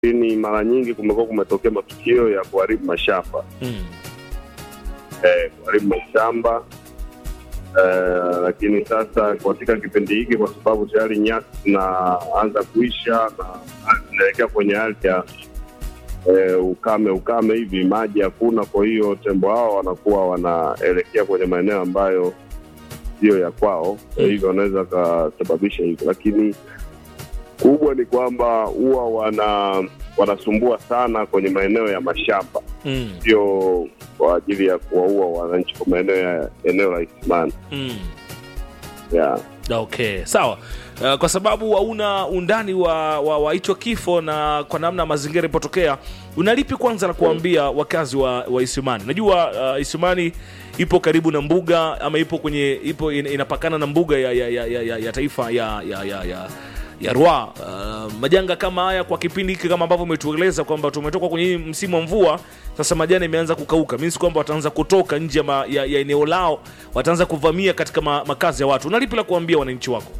lakini mara nyingi kumekuwa kumetokea matukio ya kuharibu mashamba Mm. eh, kuharibu mashamba eh, lakini sasa katika kipindi hiki kwa sababu tayari nyasi zinaanza kuisha na ardhi zinaelekea kwenye hali ya eh, ukame ukame hivi, maji hakuna. Kwa hiyo tembo hao wanakuwa wanaelekea kwenye maeneo ambayo sio ya kwao, kwa hivyo wanaweza wakasababisha hivyo, lakini kubwa ni kwamba huwa wana wanasumbua sana kwenye maeneo ya mashamba Mm. sio kwa ajili ya kuwaua wananchi kwa maeneo ya eneo la Isimani. Mm. Yeah. okay sawa uh, kwa sababu hauna undani wa wa wa hicho kifo na kwa namna mazingira ilipotokea unalipi kwanza la kuambia wakazi wa, wa isimani najua uh, isimani ipo karibu na mbuga ama ipo kwenye ipo in, inapakana na mbuga ya, ya, ya, ya, ya, ya taifa ya ya, ya, ya ya Rwa. Uh, majanga kama haya kwa kipindi hiki kama ambavyo umetueleza kwamba tumetoka kwenye hii msimu wa mvua, sasa majani imeanza kukauka, means kwamba wataanza kutoka nje ya, ma- ya, ya eneo lao, wataanza kuvamia katika ma, makazi ya watu. Unalipi la kuambia wananchi wako?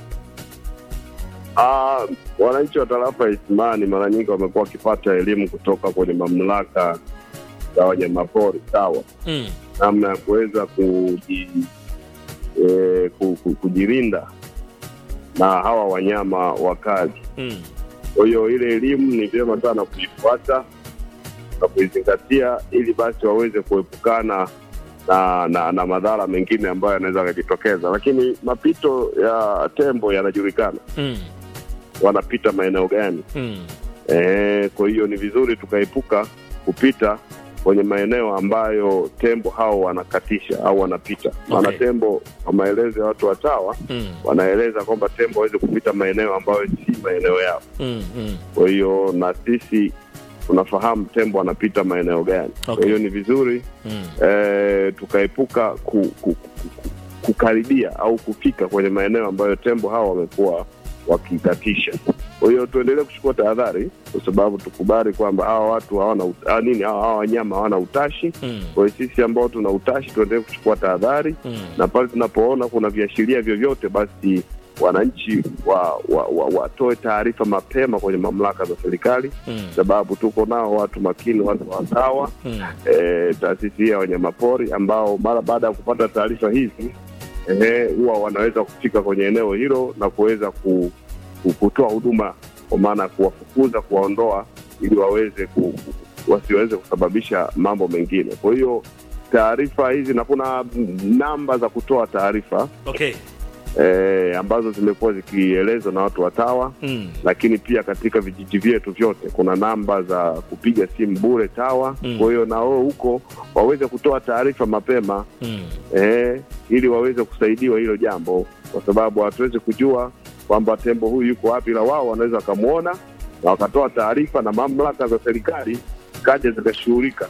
Ah, wananchi wa tarafa ya Isimani mara nyingi wamekuwa wakipata elimu kutoka kwenye mamlaka za wanyamapori sawa, Mm. namna ya kuweza kuji, eh, ku, ku, kujilinda na hawa wanyama wakali. Mm. Kwa hiyo ile elimu ni vyema sana kuifuata na kuizingatia ili basi waweze kuepukana na, na, na madhara mengine ambayo yanaweza yakajitokeza. Lakini mapito ya tembo yanajulikana, Mm. wanapita maeneo gani. Mm. E, kwa hiyo ni vizuri tukaepuka kupita kwenye maeneo ambayo tembo hao wanakatisha au wanapita. Maana Okay. tembo, kwa maelezo ya watu wa TAWA, Mm. wanaeleza kwamba tembo waweze kupita maeneo ambayo si maeneo yao. Mm. Mm. Kwa hiyo na sisi tunafahamu tembo anapita maeneo gani. Kwa Okay. hiyo ni vizuri Mm. eh, tukaepuka ku, ku, ku, ku, kukaribia au kufika kwenye maeneo ambayo tembo hawa wamekuwa wakikatisha. Kwa hiyo tuendelee kuchukua tahadhari, kwa sababu tukubali kwamba hawa watu hawana ut- ah, nini, hawa hawa wanyama hawana utashi. Mm. Kwa hiyo sisi ambao tuna utashi tuendelee kuchukua tahadhari, Mm. na pale tunapoona kuna viashiria vyovyote, basi wananchi wa, wa, wa, watoe taarifa mapema kwenye mamlaka za serikali, Mm. sababu tuko nao watu makini, watu wa TAWA Mm. e, taasisi hii ya wanyamapori ambao mara baada ya kupata taarifa hizi ehe, huwa wanaweza kufika kwenye eneo hilo na kuweza ku, ku, kutoa huduma kwa maana ya kuwafukuza, kuwaondoa ili waweze ku, wasiweze kusababisha mambo mengine. Kwa hiyo taarifa hizi na kuna namba za kutoa taarifa Okay. e, ambazo zimekuwa zikielezwa na watu wa TAWA Mm. lakini pia katika vijiji vyetu vyote kuna namba za kupiga simu bure TAWA. Mm. Kwa hiyo na wao huko waweze kutoa taarifa mapema Mm. eh, ili waweze kusaidiwa hilo jambo, kwa sababu hatuwezi kujua kwamba tembo huyu yuko wapi, la wao wanaweza wakamwona na wakatoa taarifa na mamlaka za serikali kaja zikashughulika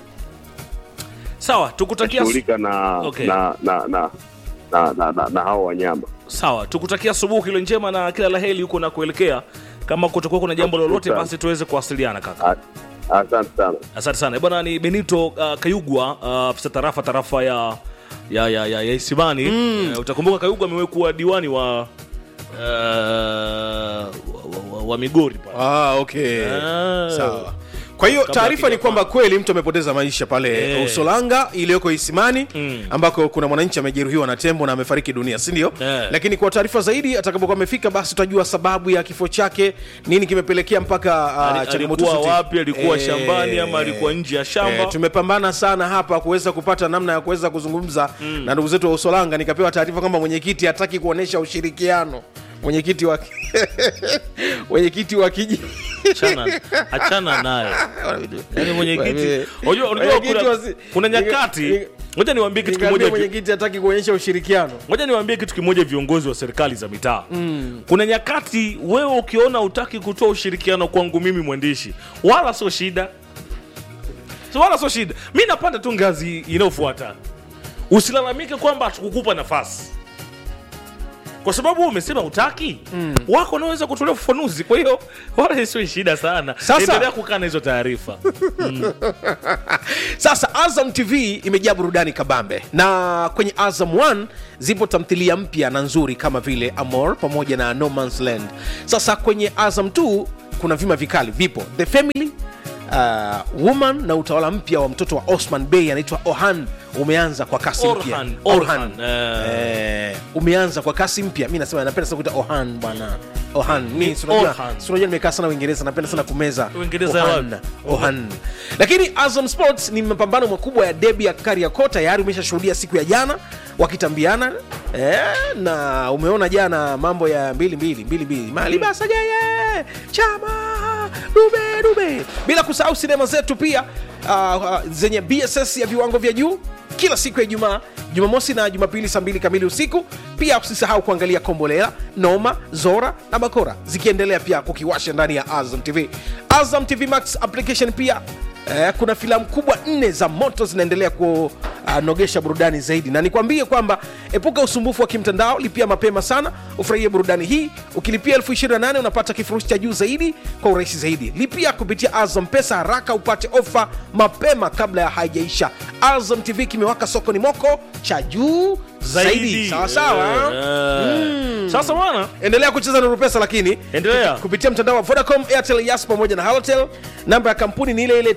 Sawa, tukutakia shughulika na, Okay. na, na, na, na, na, na, na hao wanyama. sawa, tukutakia asubuhi ile njema na kila la heri huko na kuelekea. Kama kutakuwa kuna jambo lolote, Asante. basi tuweze kuwasiliana kaka. A- Asante sana. Asante sana bwana. Ni Benito uh, Kayugwa uh, afisa tarafa tarafa ya ya ya, ya, ya Isimani mm. uh, utakumbuka Kayugwa amewahi kuwa diwani wa uh, wa, wa, wa, wa Migori pale. Ah, okay. Ah. Sawa. Kwa hiyo Kabla taarifa ni hakija- kwamba kweli mtu amepoteza maisha pale Eh. Usolanga iliyoko Isimani Mm. ambako kuna mwananchi amejeruhiwa na tembo na amefariki dunia, si ndio? Eh. Lakini kwa taarifa zaidi atakapokuwa amefika, basi tutajua sababu ya kifo chake, nini kimepelekea mpaka uh, Ali- changamoto alikuwa zote. wapi? Alikuwa Eh, shambani ama alikuwa nje ya shamba? Eh, tumepambana sana hapa kuweza kupata namna ya kuweza kuzungumza na ndugu zetu wa Usolanga. Nikapewa taarifa kwamba mwenyekiti hataki kuonesha ushirikiano, mwenyekiti wa mwenyekiti wa kijiji achana, achana naye yani mwenyekiti unajua unajua Mwenyekiti kuna, wasi- kuna nyakati Nika- ngoja niwaambie kitu Nikamwambia kimoja vi- mwenyekiti hataki kuonyesha ushirikiano. ngoja niwaambie kitu kimoja viongozi wa serikali za mitaa mm. kuna nyakati wewe ukiona utaki kutoa ushirikiano kwangu mimi mwandishi wala sio shida so, wala sio shida mi napanda tu ngazi inayofuata usilalamike kwamba hatukukupa nafasi kwa sababu wewe umesema utaki mm. wako wanaweza kutolea ufafanuzi kwa hiyo wala sio shida sana Sasa- endelea kukaa na hizo taarifa Sasa Azam TV imejaa burudani kabambe, na kwenye Azam 1 zipo tamthilia mpya na nzuri kama vile Amor pamoja na No Man's Land. Sasa kwenye Azam 2 kuna vima vikali vipo the family uh, woman na utawala mpya wa mtoto wa osman bey anaitwa ohan umeanza kwa kasi mpya Orhan, Orhan. Orhan, eh. Eh, umeanza kwa kasi mpya mi nasema napenda sana kuita ohan bwana ohan mi si unajua- Orhan. si unajua nimekaa sana uingereza napenda sana kumeza Uingereza ya Ohan. wapi? Ohan. lakini azam sports ni mapambano makubwa ya debi ya kariako tayari umeshashuhudia siku ya jana wakitambiana eh, na umeona jana mambo ya mbili mbili mbili mbili malibasa jeye chama dube dube bila kusahau sinema zetu pia uh, uh, zenye bss ya viwango vya juu kila siku ya ijumaa jumamosi na jumapili saa mbili kamili usiku pia usisahau kuangalia kombolela noma zora na bakora zikiendelea pia kukiwasha ndani ya azam tv azam tv max application pia Eh, kuna filamu kubwa nne za moto zinaendelea kunogesha burudani zaidi na nikwambie kwamba epuka usumbufu wa kimtandao lipia mapema sana ufurahie burudani hii ukilipia elfu 28 unapata kifurushi cha juu zaidi kwa urahisi zaidi lipia kupitia azam pesa haraka upate ofa mapema kabla ya haijaisha azam tv kimewaka sokoni moko cha juu zaidi sawasawa Eh. sasa bwana endelea kucheza na rupesa lakini Endelea. kupitia mtandao wa vodacom airtel yas pamoja na halotel namba ya kampuni ni ile ile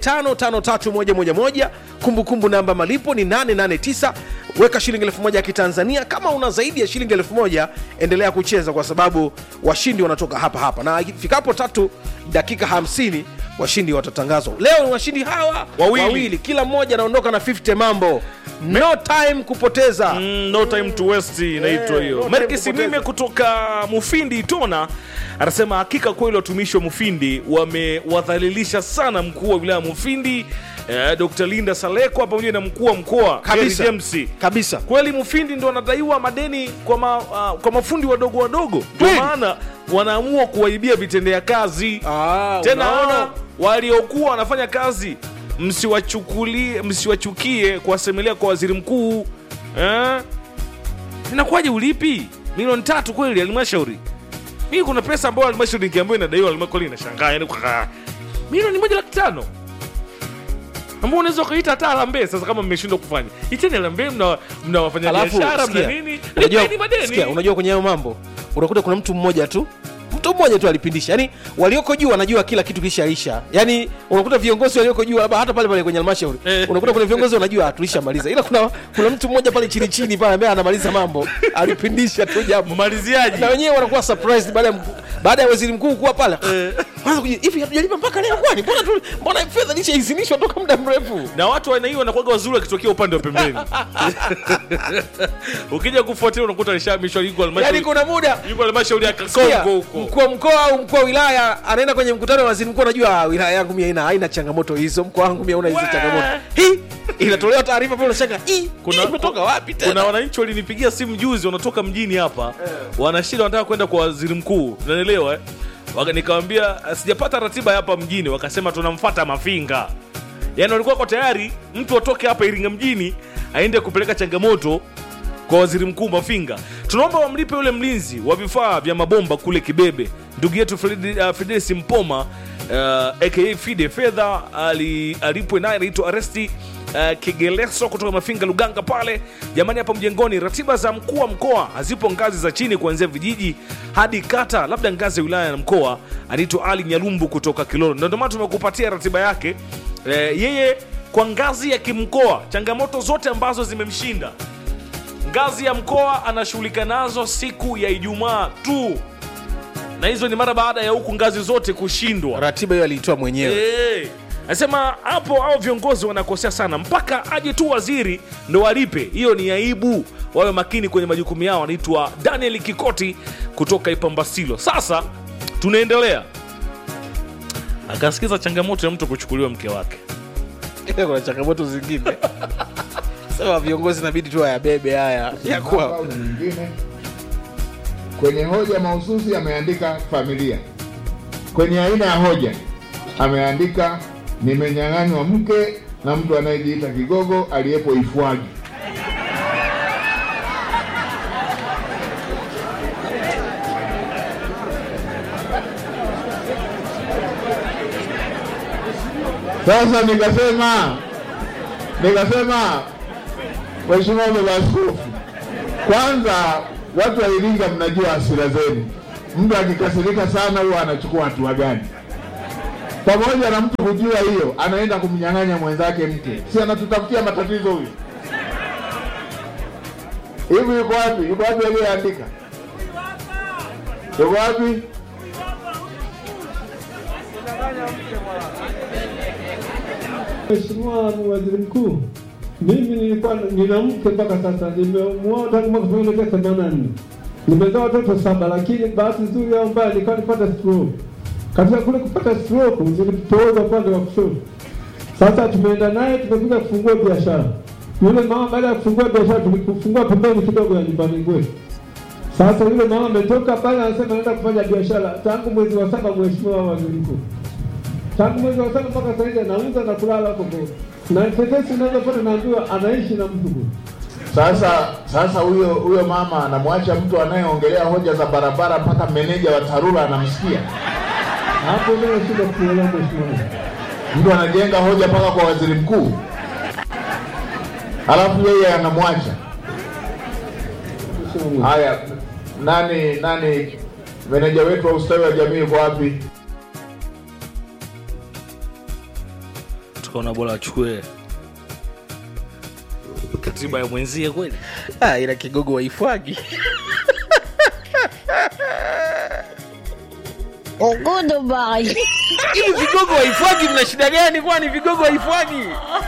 553111 kumbukumbu namba malipo ni 889 weka shilingi elfu moja ya kitanzania kama una zaidi ya shilingi elfu moja endelea kucheza kwa sababu washindi wanatoka hapa hapa na ifikapo tatu dakika 50 washindi watatangazwa leo ni washindi hawa Wawili. kila mmoja anaondoka na 50 mambo no time kupoteza Mm, no time to waste inaitwa Eh, hiyo no time Merki kupoteza. Simime kutoka Mufindi Itona anasema hakika kweli watumishi wa Mufindi wamewadhalilisha sana mkuu wa wilaya ya Mufindi eh, Dr. Linda Salekwa pamoja na mkuu wa mkoa Kabisa. Jerry James kabisa kweli Mufindi ndo wanadaiwa madeni kwa, ma, uh, kwa mafundi wadogo wadogo ndio Kweli. maana wanaamua kuwaibia vitendea kazi Ah, tena unaona? hao waliokuwa wanafanya kazi msiwachukulie msiwachukie kuwasemelea kwa waziri mkuu eh? inakuwaje ulipi milioni tatu kweli halmashauri mii kuna pesa ambayo halmashauri nikiambiwa inadaiwa halmashauri inashangaa yani kwa milioni moja laki tano ambao unaweza ukaita hata harambee sasa kama mmeshindwa kufanya iteni harambee mna, mna wafanya Alafu, biashara mna sikia, nini unajua- lipeni madeni sikia, unajua kwenye hayo mambo unakuta kuna mtu mmoja tu mtu mmoja tu alipindisha yani walioko juu wanajua kila kitu kishaisha yani unakuta viongozi walioko juu labda hata pale pale kwenye halmashauri Eh. unakuta kuna viongozi wanajua tulishamaliza ila kuna, kuna mtu mmoja pale chini chini pale ambaye anamaliza mambo alipindisha tu jambo mmaliziaji na wenyewe wanakuwa surprised baada ya mkuu- baada ya waziri mkuu kuwa pale Kwanza kuji- hivi hatujalipa mpaka leo kwani mbona tu mbona fedha ilishaidhinishwa toka muda mrefu na watu wa aina hiyo wanakuwaga wazuri wakitokea upande wa pembeni ukija kufuatilia unakuta alishahamishwa yuko yani halmashauri kuna muda yuko halmashauri ya Sikia, Kakongo huko mkuu wa mkoa au mkuu wa wilaya anaenda kwenye mkutano wa waziri mkuu anajua "Ah, wilaya yangu mia haina haina changamoto hizo mkoa wangu mia una hizi Wee. changamoto hii inatolewa taarifa pale unashaka hii kuna hii imetoka wapi kuna tena wananchi walinipigia simu juzi wanatoka mjini hapa wanashida wanataka kwenda kwa waziri mkuu unanielewa eh? Waka- nikawambia sijapata ratiba hapa mjini wakasema tunamfata mafinga yaani walikuwa kwa tayari mtu atoke hapa iringa mjini aende kupeleka changamoto kwa waziri mkuu mafinga tunaomba wamlipe yule mlinzi wa vifaa vya mabomba kule kibebe ndugu yetu Fredi- uh, fidelis mpoma uh, aka fide fedha ali- alipwe naye anaitwa aresti uh, kigeleso kutoka mafinga luganga pale jamani hapa mjengoni ratiba za mkuu wa mkoa hazipo ngazi za chini kuanzia vijiji hadi kata labda ngazi ya wilaya na mkoa anaitwa ali nyalumbu kutoka kilolo Na ndio maana tumekupatia ratiba yake eh, yeye kwa ngazi ya kimkoa changamoto zote ambazo zimemshinda ngazi ya mkoa anashughulika nazo siku ya ijumaa tu na hizo ni mara baada ya huku ngazi zote kushindwa ratiba hiyo aliitoa mwenyewe Eh, anasema hapo au viongozi wanakosea sana mpaka aje tu waziri ndo walipe hiyo ni aibu wawe makini kwenye majukumu yao anaitwa daniel kikoti kutoka ipambasilo sasa tunaendelea akasikiza changamoto ya mtu kuchukuliwa mke wake kuna changamoto zingine sema viongozi inabidi tu wayabebe haya ya kuwa au nyingine. Kwenye hoja mahususi ameandika familia. Kwenye aina ya hoja ameandika nimenyang'anywa mke na mtu anayejiita kigogo aliyepo Ifwagi. Sasa nikasema nikasema Mheshimiwa Baba Askofu, kwanza watu wa Iringa mnajua hasira zenu. Mtu akikasirika sana huwa anachukua hatua gani? pamoja na mtu kujua hiyo, anaenda kumnyang'anya mwenzake mke, si anatutafutia matatizo huyu? Hivi yuko wapi? Yuko wapi aliyeandika? Yuko wapi? Mheshimiwa Waziri Mkuu, mimi nilikuwa nina mke mpaka sasa, nimemuoa tangu mwaka elfu moja mia tisa themanini na nne. Nimezaa watoto saba, lakini bahati nzuri au mbaya nilikuwa nipata stroke. Katika kule kupata stroke nilipooza upande wa kushoto. Sasa tumeenda naye tumekuja kufungua biashara. Yule mama baada ya kufungua biashara tulikufungua pembeni kidogo ya nyumbani kwetu. Sasa yule mama ametoka pale, anasema anaenda kufanya biashara tangu mwezi wa saba, Mheshimiwa Waziri Mkuu tangu mwezi wa saba mpaka sasa hivi anauza na kulala huko huko. na tetesi ninazopata naambiwa anaishi na mtu huyo. Sasa sasa huyo huyo mama anamwacha mtu anayeongelea hoja za barabara mpaka meneja wa TARURA anamsikia. hapo ndio shida kuelewa mheshimiwa. Mtu anajenga hoja mpaka kwa waziri mkuu, halafu yeye anamwacha. Mheshimiwa. Haya, nani nani meneja wetu wa ustawi wa jamii yuko wapi? tukaona bora achukue katiba ya mwenzie kweli ah, ila kigogo waifwagi Goodbye. hivi vigogo waifwagi mna shida gani kwani vigogo waifwagi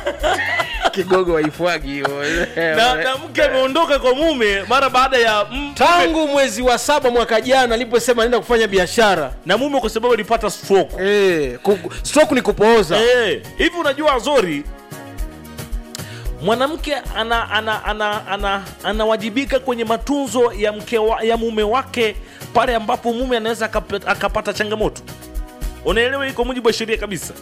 kigogo waifwagi hiyo na, na mke ameondoka kwa mume mara baada ya m- tangu mwezi wa saba mwaka jana aliposema naenda kufanya biashara na mume kwa sababu alipata stroke Eh, ku- stroke ni kupooza Eh, hivi unajua Azori, mwanamke ana, ana, ana, ana, anawajibika kwenye matunzo ya mke wa, ya mume wake pale ambapo mume anaweza akap- akapata changamoto. Unaelewa, hii kwa mujibu wa sheria kabisa.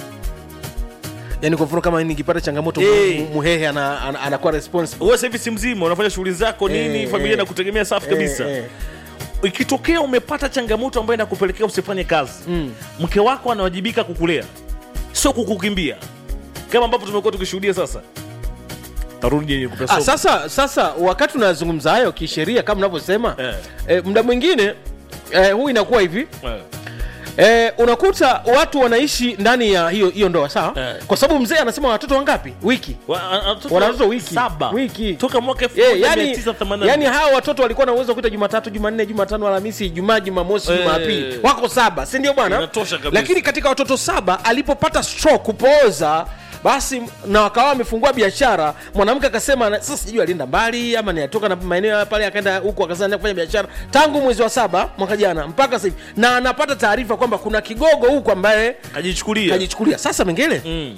yani kwa mfano kama nikipata changamoto Eh. mu- muhehe ana- ana- anakuwa responsible Wewe sasa hivi si mzima, unafanya shughuli zako nini, Eh, familia eh. inakutegemea safi kabisa. Eh, eh. Ikitokea umepata changamoto ambayo inakupelekea usifanye kazi, Mm. mke wako anawajibika kukulea, sio kukukimbia kama ambavyo tumekuwa tukishuhudia sasa. Tarudi yenye kupea Ah, somo. sasa sasa wakati unazungumza hayo kisheria kama unavyosema Eh. eh, muda mwingine eh, huu inakuwa hivi Eh. Eh, unakuta watu wanaishi ndani ya hiyo hiyo ndoa sawa Eh. kwa sababu mzee anasema watoto wangapi wiki Wa- a- a- watoto Wana watoto wiki. saba Wiki. toka mwaka Eh, yani, 1984 yani hawa watoto walikuwa na uwezo wa kuita jumatatu jumanne jumatano alhamisi ijumaa jumamosi Eh. jumapili wako saba si ndio bwana Inatosha kabisa. lakini katika watoto saba alipopata stroke kupooza basi na wakawa wamefungua biashara mwanamke akasema na- sasa sijui alienda mbali ama ni atoka na maeneo ya pale akaenda huku akasema anaenda kufanya biashara tangu mwezi wa saba mwaka jana mpaka sasa hivi na anapata taarifa kwamba kuna kigogo huku ambaye kajichukulia kajichukulia sasa mengele mm.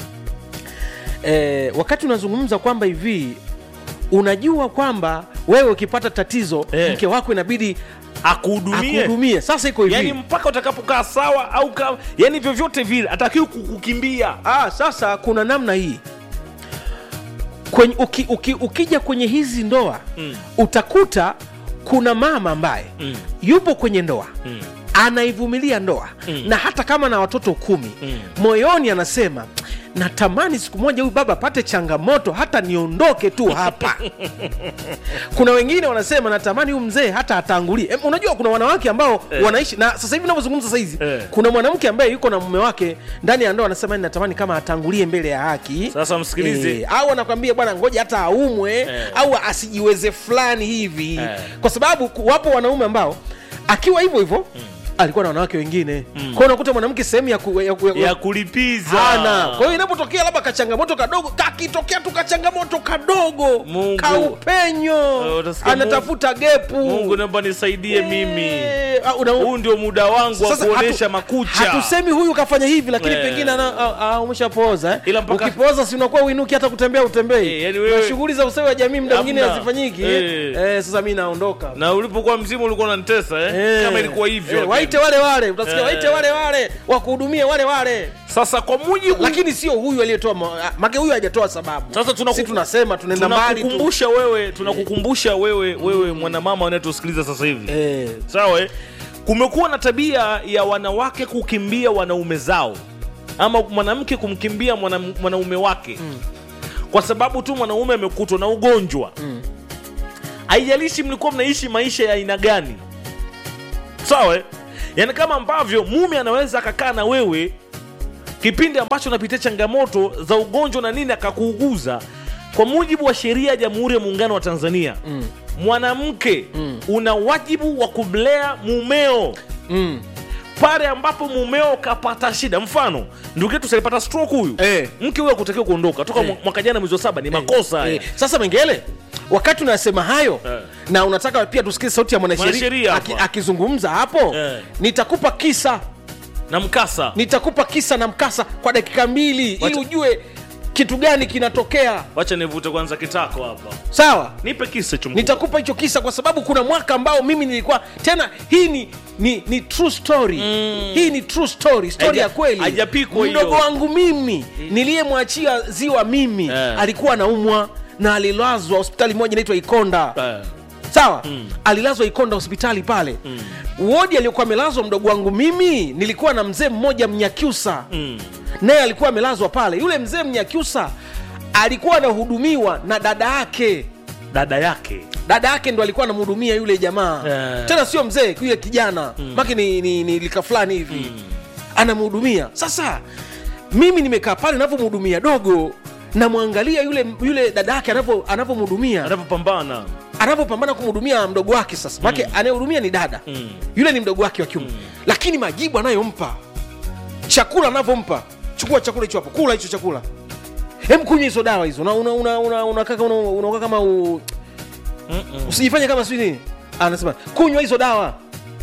eh, wakati unazungumza kwamba hivi unajua kwamba wewe ukipata tatizo Eh. mke wako inabidi akuhudumie akuhudumie sasa iko hivi yani mpaka utakapokaa sawa au ka, yani vyovyote vile atakiwi kukukimbia ah, sasa kuna namna hii kwenye, uki, uki, ukija kwenye hizi ndoa Mm. utakuta kuna mama ambaye Mm. yupo kwenye ndoa Mm. anaivumilia ndoa Mm. na hata kama na watoto kumi Mm. moyoni anasema natamani siku moja huyu baba apate changamoto hata niondoke tu hapa kuna wengine wanasema natamani huyu mzee hata atangulie Em, unajua kuna wanawake ambao Eh. wanaishi na sasa hivi navyozungumza sahizi Eh. kuna mwanamke ambaye yuko na mume wake ndani ya ndoa anasema natamani kama atangulie mbele ya haki Sasa msikilize. Eh, au anakwambia bwana ngoja hata aumwe Eh. au asijiweze fulani hivi Eh. kwa sababu ku- wapo wanaume ambao akiwa hivyo hivyo alikuwa na wanawake wengine mm. kwao unakuta mwanamke sehemu ya, ku, ya, ku, ya, ya kulipiza hana kwa hiyo inapotokea labda kachangamoto kadogo kakitokea tu kachangamoto kadogo Mungu. kaupenyo Eh, utasikia anatafuta gepu mungu naomba nisaidie mimi Eh, ah, una- huu ndio muda wangu wa sasa kuonesha hatu- makucha hatusemi huyu kafanya hivi lakini Eh. pengine ana- ah, ah, umeshapooza Ila eh? mpaka- ukipooza si unakuwa uinuki hata kutembea utembei Eh, yani wewe- na shughuli za ustawi wa jamii mda mwingine Hamna. hazifanyiki Eh. eh, sasa mi naondoka na ulipokuwa mzima ulikuwa unanitesa eh? Eh. kama ilikuwa hivyo Eh, waite wale wale utasikia Eh. waite wale wale wakuhudumie wale wale sasa kwa mujibu lakini sio huyu aliyetoa ma- ah, make huyu hajatoa sababu Sasa tunaku- si tunasema tunaenda mbali tu tunakukumbusha wewe tunakukumbusha wewe wewe mwanamama unayetusikiliza sasa hivi eh, sawa eh? kumekuwa na tabia ya wanawake kukimbia wanaume zao ama mwanamke kumkimbia mwana, mwanaume wake mm. kwa sababu tu mwanaume amekutwa na ugonjwa haijalishi mlikuwa mnaishi maisha ya aina gani sawa eh? yaani kama ambavyo mume anaweza akakaa na wewe kipindi ambacho unapitia changamoto za ugonjwa na nini akakuuguza kwa mujibu wa sheria ya jamhuri ya muungano wa tanzania mm. mwanamke mm. una wajibu wa kumlea mumeo mm. pale ambapo mumeo kapata shida mfano ndugu yetu salipata stroke huyu Eh. mke huyo akutakiwa kuondoka toka Eh. mwaka jana mwezi wa saba ni makosa haya Eh, sasa mengele wakati unasema hayo Eh. na unataka pia tusikie sauti ya mwanasheria Mwanasheria aki- hapa. akizungumza hapo Eh. nitakupa kisa na mkasa nitakupa kisa na mkasa kwa dakika mbili ili Wacha- ujue kitu gani kinatokea wacha nivute kwanza kitako hapa sawa nipe kisa chumku nitakupa hicho kisa kwa sababu kuna mwaka ambao mimi nilikuwa tena hii ni ni, ni true story mm. hii ni true story story Haija- ya kweli haijapikwa hiyo. mdogo wangu mimi niliyemwachia ziwa mimi Eh. alikuwa anaumwa na alilazwa hospitali moja inaitwa ikonda Eh. sawa mm. alilazwa ikonda hospitali pale mm. wodi aliyokuwa amelazwa mdogo wangu mimi nilikuwa na mzee mmoja mnyakyusa Mm. naye alikuwa amelazwa pale yule mzee mnyakyusa alikuwa anahudumiwa na dada yake dada yake dada yake ndo alikuwa anamhudumia yule jamaa Eh. tena sio mzee yule kijana mm. make ni, ni, ni lika fulani hivi mm. anamhudumia sasa mimi nimekaa pale navyomhudumia dogo namwangalia yule yule dada yake anavyo- anavyomhudumia anavyopambana anavyopambana kumhudumia mdogo wake sasa make anayehudumia ni dada Mm. yule ni mdogo wake wa kiume lakini majibu anayompa chakula anavyompa chukua chakula hicho hapo kula hicho chakula hem kunywa hizo dawa hizo unakaa una, una, una, una, kaka- una, unakaa kama u... usijifanye kama sijui nini anasema kunywa hizo dawa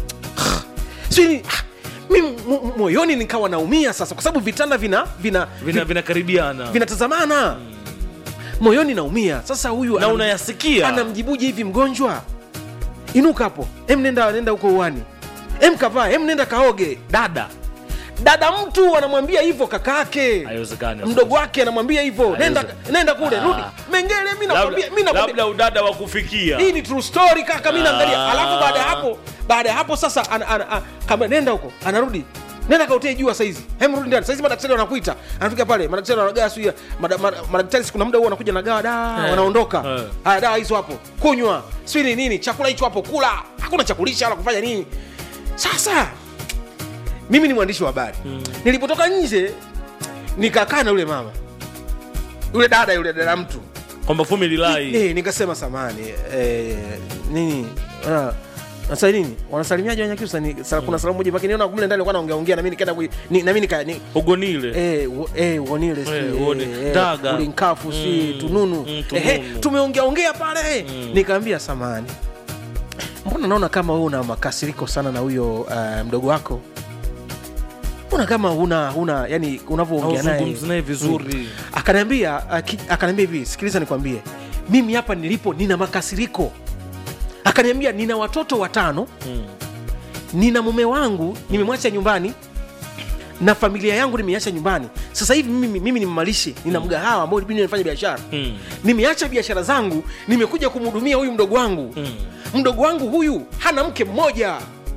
sijui nini. Ah, mimi mo- mo- moyoni nikawa naumia sasa kwa sababu vitanda vina vina vina vinakaribiana vinatazamana moyoni naumia sasa huyu na anam- unayasikia anamjibuje hivi mgonjwa inuka hapo em nenda nenda huko uani em kavaa em nenda kaoge dada dada mtu anamwambia hivyo kakake haiwezekani mdogo wake anamwambia hivyo nenda, Haiwezi- nenda kule Ah. rudi mengele mi nakwambia mi nakwambia labda udada wa kufikia hii ni true story kaka mi naangalia Ah. alafu baada ya hapo baada ya hapo sasa ana, ana, ana, kama nenda huko anarudi nenda kautee jua saizi hem rudi ndani saizi madaktari wanakuita anafika pale madaktari wanagawa sijui mada- mada- madaktari siku na muda huo wanakuja nagawa dawa Eh. wanaondoka Eh. haya dawa hizo hapo kunywa sijui ni nini chakula hicho hapo kula hakuna chakulisha wala kufanya nini sasa mimi ni mwandishi wa habari mm. nilipotoka nje nikakaa na yule mama yule dada yule dada mtu kwamba family lai Eh, nikasema samani eh, nini ah, sasa nini wanasalimiaje wanyakyusa ni sa, kuna salamu moja makiniona kumle ndani alikuwa anaongea ongea na mimi nikaenda kui- ni, na mimi nika ni, ugonile eh wo- eh uonile si Eh, uone. eh, Daga. ulinkafu si Mm, tununu mm, ehe tununu. tumeongea ongea pale nikaambia samani mbona naona kama wewe una makasiriko sana na huyo uh, mdogo wako mbona kama una una yani unavyoongea naye Hauzungumzi naye vizuri. akaniambia aki- akaniambia hivi sikiliza nikwambie mimi hapa nilipo nina makasiriko akaniambia nina watoto watano Mm. nina mume wangu nimemwacha nyumbani na familia yangu nimeiacha nyumbani sasa hivi mimi, mimi ni mmalishi nina mgahawa ambao mimi nifanya biashara Mm. nimeacha biashara zangu nimekuja kumhudumia huyu mdogo wangu Mm. mdogo wangu huyu hana mke mmoja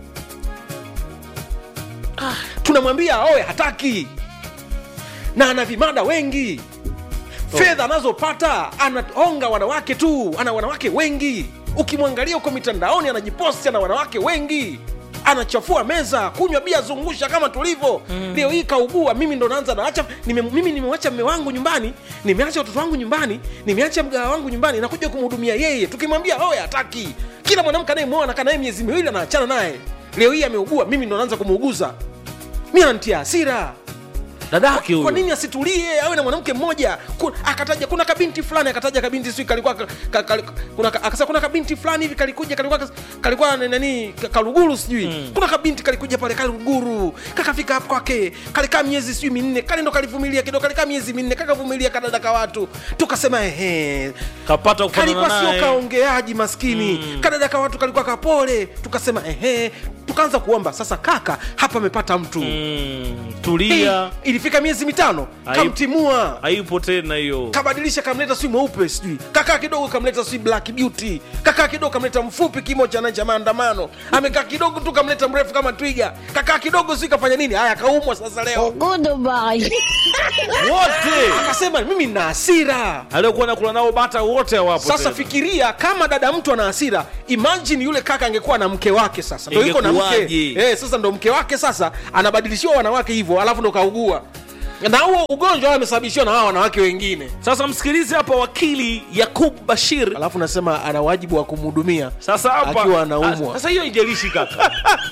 ah, tunamwambia aoe hataki na ana vimada wengi fedha anazopata anaonga wanawake tu ana wanawake wengi ukimwangalia huko mitandaoni anajiposti ana wanawake wengi anachafua meza kunywa bia zungusha kama tulivyo mm. leo hii kaugua mimi ndo naanza naacha nime, mimi nimewacha mme wangu nyumbani nimeacha watoto wangu nyumbani nimeacha mgawa wangu nyumbani nakuja kumhudumia yeye tukimwambia oye hataki kila mwanamke anayemwona nakaa naye miezi miwili anaachana naye leo hii ameugua mimi ndo naanza kumuuguza mi anantia hasira dadake kwa huyo nini asitulie awe na mwanamke mmoja Ku- akataja kuna kabinti fulani akataja kabinti sijui kalikuwa ka, ka, ka, kuna, ka- akasema kuna kabinti fulani hivi kalikuja kalikuwa kas- kalikuwa na- nani ka- kaluguru sijui mm. kuna kabinti kalikuja pale kaluguru kakafika hapo kwake kalikaa miezi sijui minne kale ndo kalivumilia kidogo kalikaa miezi minne kakavumilia kadada ka watu tukasema ehe kapata kalikuwa kufanana sio naye kaongeaji maskini mm. kadada ka watu kalikuwa kapole tukasema ehe tukaanza kuomba sasa kaka hapa amepata mtu Mm, tulia Hii, ilifika miezi mitano Hai- kamtimua haipo tena hiyo kabadilisha kamleta sijui mweupe sijui kakaa kidogo kamleta sijui black beauty kakaa kidogo kamleta mfupi kimo cha cha maandamano amekaa kidogo tu kamleta mrefu kama twiga kakaa kidogo sijui kafanya nini haya kaumwa sasa leo Goodbye. wote akasema mimi nina hasira aliokuwa nakula nao bata wote hawapo sasa tena. fikiria kama dada mtu ana hasira imagine yule kaka angekuwa na mke wake sasa ndo yuko na mke Ingekuwaje? eh, sasa ndo mke wake sasa anabadilishiwa wanawake hivyo alafu ndo kaugua na huo ugonjwa amesababishiwa na hawa wanawake wengine sasa msikilize hapa wakili yakub bashir alafu nasema ana wajibu wa kumhudumia sasa hapa akiwa anaumwa. Ah, sasa hiyo haijalishi kaka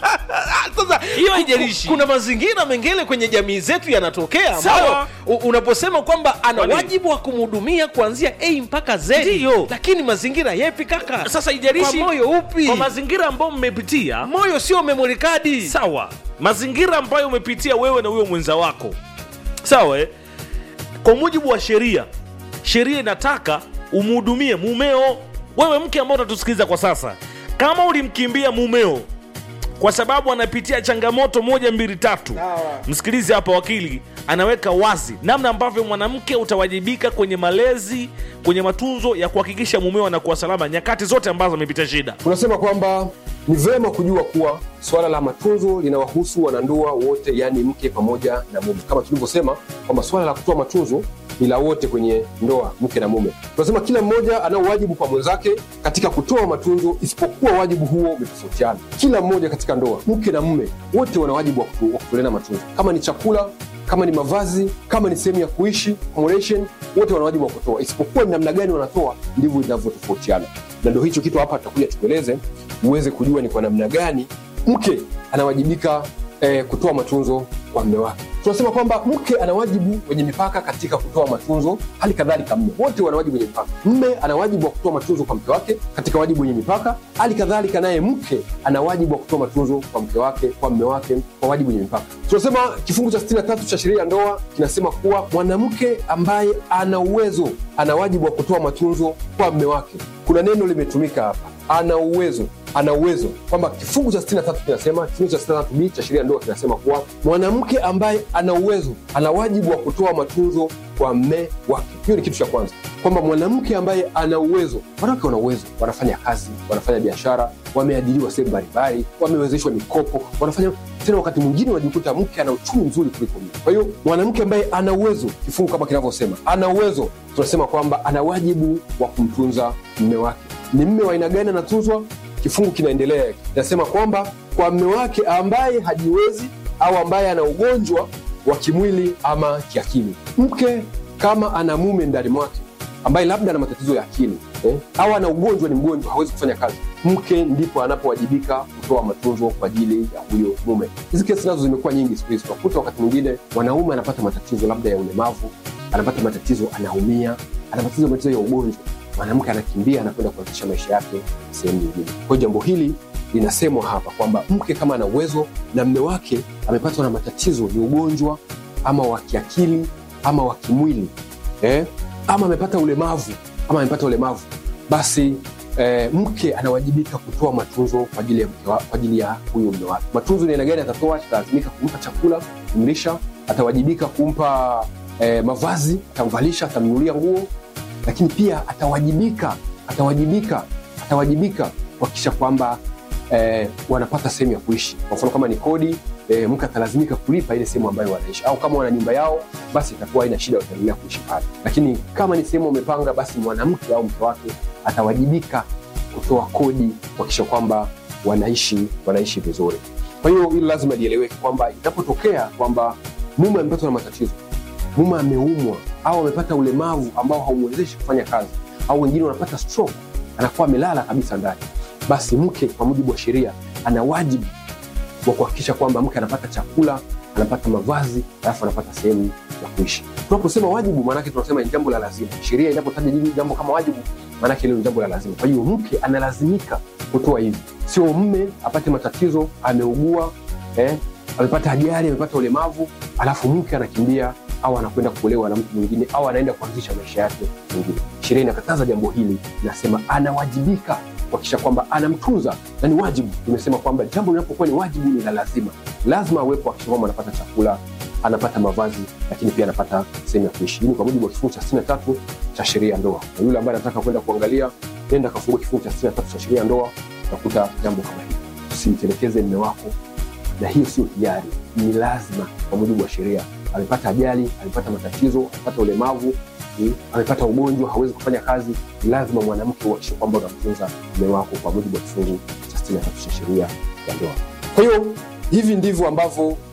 sasa hiyo haijalishi kuna mazingira mengine kwenye jamii zetu yanatokea ambayo Sawa. u- unaposema kwamba ana Kwani? wajibu wa kumhudumia kuanzia a mpaka z Ndiyo. lakini mazingira yepi kaka sasa haijalishi kwa moyo upi kwa mazingira ambayo mmepitia moyo sio memory card sawa mazingira ambayo umepitia wewe na huyo mwenza wako sawa eh? kwa mujibu wa sheria sheria inataka umhudumie mumeo wewe mke ambao unatusikiliza kwa sasa kama ulimkimbia mumeo kwa sababu anapitia changamoto moja mbili tatu msikilize hapa wakili anaweka wazi namna ambavyo mwanamke utawajibika kwenye malezi kwenye matunzo ya kuhakikisha mumeo anakuwa salama nyakati zote ambazo amepitia shida tunasema kwamba ni vema kujua kuwa suala la matunzo linawahusu wanandoa wote yaani mke pamoja na mume kama tulivyosema kwamba suala la kutoa matunzo ni la wote kwenye ndoa mke na mume tunasema kila mmoja anao wajibu kwa mwenzake katika kutoa matunzo isipokuwa wajibu huo umetofautiana kila mmoja katika ndoa mke na mume wote wana wajibu wa kutu- wa kutoleana matunzo kama ni chakula kama ni mavazi kama ni sehemu ya kuishi accommodation, wote wana wajibu wa kutoa isipokuwa ni namna gani wanatoa ndivyo inavyotofautiana na ndo hicho kitu hapa tutakuja tukueleze uweze kujua ni kwa namna gani mke anawajibika eh, kutoa matunzo kwa mme wake tunasema kwamba mke ana wajibu wenye mipaka katika kutoa matunzo hali kadhalika mme wote wana wajibu wenye mipaka mme ana wajibu wa kutoa matunzo kwa mke wake katika wajibu wenye mipaka hali kadhalika naye mke ana wajibu wa kutoa matunzo kwa mke wake kwa mme wake kwa wajibu wenye mipaka tunasema kifungu cha 63 cha sheria ya ndoa kinasema kuwa mwanamke ambaye ana uwezo ana wajibu wa kutoa matunzo kwa mme wake kuna neno limetumika hapa ana uwezo ana uwezo kwamba kifungu cha 63 kinasema kifungu cha 63b cha sheria ya ndoa kinasema kuwa mwanamke ambaye ana uwezo ana wajibu wa kutoa matunzo kwa mme wake hiyo ni kitu cha kwanza kwamba mwanamke ambaye ana uwezo wanawake wana uwezo wanafanya kazi wanafanya biashara wameajiriwa sehemu mbalimbali wamewezeshwa mikopo wanafanya tena wakati mwingine unajikuta mke ana uchumi mzuri kuliko mume kwa hiyo mwanamke ambaye ana uwezo kifungu kama kinavyosema ana uwezo tunasema kwamba ana wajibu wa kumtunza mme wake ni mme wa aina gani anatunzwa kifungu kinaendelea kinasema kwamba kwa mme wake ambaye hajiwezi au ambaye ana ugonjwa wa kimwili ama kiakili mke kama ana mume ndani mwake ambaye labda ana matatizo ya akili eh, au ana ugonjwa ni mgonjwa hawezi kufanya kazi mke ndipo anapowajibika kutoa matunzo kwa ajili ya huyo mume hizi kesi nazo zimekuwa nyingi siku hizi tunakuta wakati mwingine mwanaume anapata matatizo labda ya ulemavu anapata matatizo anaumia ana matatizo matatizo ya ugonjwa mwanamke anakimbia anakwenda kuanzisha maisha yake sehemu nyingine kwa hiyo jambo hili linasemwa hapa kwamba mke kama ana uwezo na mme wake amepatwa na matatizo ni ugonjwa ama wa kiakili ama wa kimwili eh? ama amepata ulemavu ama amepata ulemavu basi eh, mke anawajibika kutoa matunzo kwa ajili ya mke wa, kwa ajili ya huyu mme wake matunzo ni aina gani atatoa atalazimika kumpa chakula kumlisha atawajibika kumpa eh, mavazi atamvalisha atamnunulia nguo lakini pia atawajibika atawajibika atawajibika kuhakikisha kwamba eh, wanapata sehemu ya kuishi kwa mfano kama ni kodi eh, mke atalazimika kulipa ile sehemu ambayo wanaishi au kama wana nyumba yao basi itakuwa haina shida wataendelea kuishi pale lakini kama ni sehemu wamepanga basi mwanamke au mke wake atawajibika kutoa kodi kuhakikisha kwamba wanaishi wanaishi vizuri kwa hiyo hilo lazima lieleweke kwamba inapotokea kwamba mume amepatwa na matatizo mume ameumwa au amepata ulemavu ambao haumwezeshi kufanya kazi au wengine wanapata stroke anakuwa amelala kabisa ndani basi mke kwa mujibu wa sheria ana wajibu wa kuhakikisha kwamba mke anapata chakula anapata mavazi alafu anapata sehemu ya kuishi tunaposema wajibu maanake tunasema ni jambo la lazima sheria inapotaja jini- jambo kama wajibu maanake hilo ni jambo la lazima kwa hiyo mke analazimika kutoa hivi sio mme apate matatizo ameugua eh, amepata ajali amepata ulemavu alafu mke anakimbia au anakwenda kuolewa na mtu mwingine au anaenda kuanzisha maisha yake mwingine sheria inakataza jambo hili inasema anawajibika kuhakikisha kwamba anamtunza na ni wajibu imesema kwamba jambo linapokuwa ni wajibu ni la lazima lazima awepo akisha kwamba anapata chakula anapata mavazi lakini pia anapata sehemu ya kuishi Hii ni kwa mujibu wa kifungu cha 63 cha sheria ya ndoa na yule ambaye anataka kwenda kuangalia nenda kafungua kifungu cha 63 cha sheria ya ndoa utakuta jambo kama hili usimtelekeze mme wako na hiyo sio hiari ni lazima kwa mujibu wa sheria amepata ajali amepata matatizo amepata ulemavu mm, amepata ugonjwa hawezi kufanya kazi ni lazima mwanamke uhakikishe kwamba unamtunza mme wako kwa mujibu wa kifungu cha 63 cha sheria ya ndoa kwa hiyo hivi ndivyo ambavyo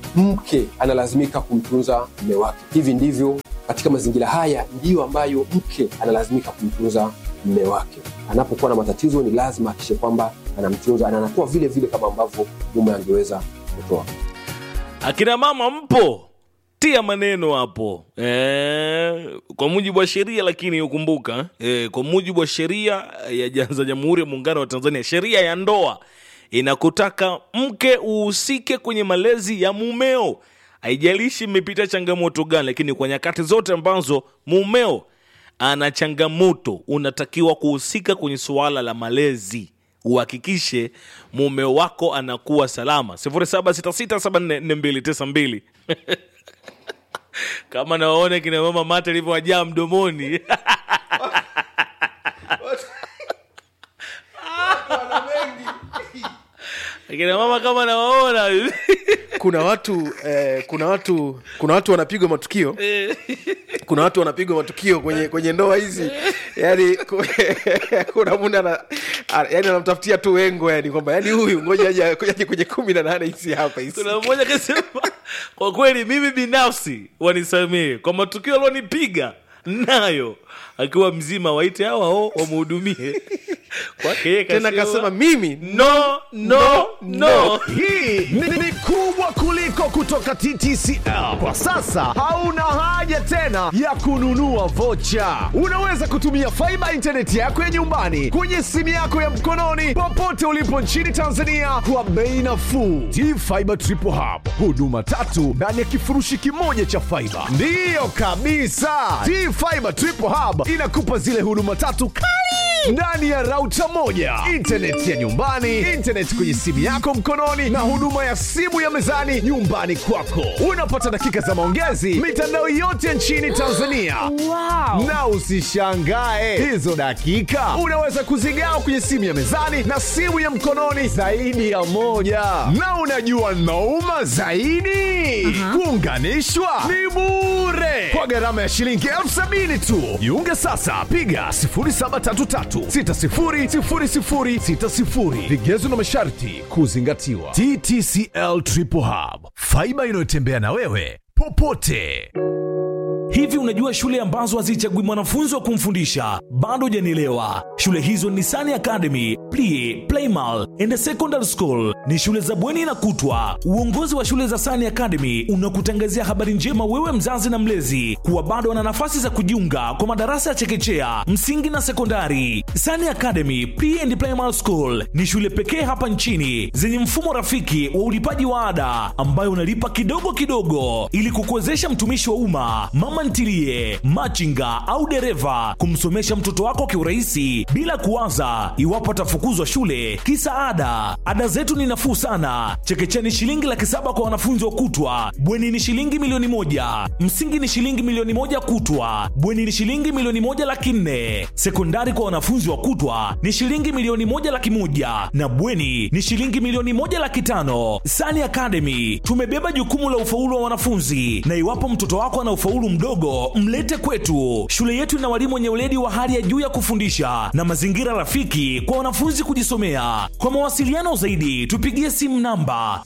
mke analazimika kumtunza mme wake. Hivi ndivyo katika mazingira haya ndiyo ambayo mke analazimika kumtunza mme wake. Anapokuwa na matatizo, ni lazima akishe kwamba anamtunza na anatoa vile vile kama ambavyo mume angeweza kutoa. akina mama mpo tia maneno hapo e, kwa mujibu wa sheria lakini ukumbuka e, kwa mujibu wa sheria ya ja- za jamhuri ya muungano wa tanzania sheria ya ndoa inakutaka mke uhusike kwenye malezi ya mumeo haijalishi mmepita changamoto gani lakini kwa nyakati zote ambazo mumeo ana changamoto unatakiwa kuhusika kwenye suala la malezi uhakikishe mume wako anakuwa salama 0766744292 kama nawaona kina mama mate alivyowajaa mdomoni kina mama kama nawaona kuna watu eh, kuna watu kuna watu wanapigwa matukio kuna watu wanapigwa matukio kwenye kwenye ndoa hizi yani ku- kuna munda ana, a- yani anamtafutia tu wengo yani kwamba yani huyu ngoja aje aje kwenye kumi na nane hizi hapa hizi kuna mmoja kasema kwa kweli mimi binafsi wanisamee kwa matukio alionipiga nayo akiwa mzima waite hawa o wamhudumie kwake yeye tena kasema, kasema mimi no no no hii ni, ni kubwa kuliko kutoka ttcl kwa sasa hauna haja tena ya kununua vocha unaweza kutumia faiba intaneti yako ya nyumbani kwenye simu yako ya mkononi popote ulipo nchini tanzania kwa bei nafuu tfibe triple hub huduma tatu ndani ya kifurushi kimoja cha faiba ndiyo kabisa tfibe triple hub inakupa zile huduma tatu kali ndani ya rauta moja intaneti ya nyumbani intaneti kwenye simu yako mkononi na huduma ya simu ya mezani nyumbani kwako unapata dakika za maongezi mitandao yote nchini tanzania wow. na usishangae hizo dakika unaweza kuzigawa kwenye simu ya mezani na simu ya mkononi zaidi ya moja na unajua nauma zaidi kuunganishwa ni bure kwa gharama ya shilingi elfu sabini tu jiunge sasa piga 0733600060 vigezo na masharti kuzingatiwa ttcl triple hub faiba inayotembea na wewe popote Hivi unajua shule ambazo hazichagui mwanafunzi wa kumfundisha? Bado hujanielewa. Shule hizo ni Sani Academy, Plie, Playmal and Secondary School. Ni shule za bweni na kutwa. Uongozi wa shule za Sani Academy unakutangazia habari njema wewe mzazi na mlezi kuwa bado wana nafasi za kujiunga kwa madarasa ya chekechea, msingi na sekondari. Sani Academy Pre and Primary School ni shule pekee hapa nchini zenye mfumo rafiki wa ulipaji wa ada ambayo unalipa kidogo kidogo ili kukuwezesha mtumishi wa umma, mama ntilie, machinga au dereva kumsomesha mtoto wako kiurahisi bila kuwaza iwapo atafukuzwa shule kisa ada. Ada zetu ni nafuu sana. Chekechea ni shilingi laki saba kwa wanafunzi wa kutwa, bweni ni shilingi milioni moja, msingi ni shilingi milioni moja kutwa, bweni ni shilingi milioni moja laki nne, sekondari kwa wanafunzi wa kutwa ni shilingi milioni moja laki moja na bweni ni shilingi milioni moja laki tano. Sani Academy tumebeba jukumu la ufaulu wa wanafunzi, na iwapo mtoto wako ana ufaulu mdogo, mlete kwetu. Shule yetu ina walimu wenye weledi wa hali ya juu ya kufundisha na mazingira rafiki kwa wanafunzi kujisomea. Kwa mawasiliano zaidi, tupigie simu namba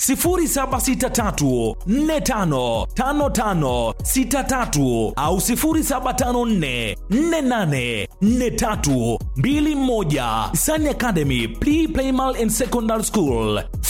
0763455563 au 0754484321. Sani Academy Pre Primal and Secondary School.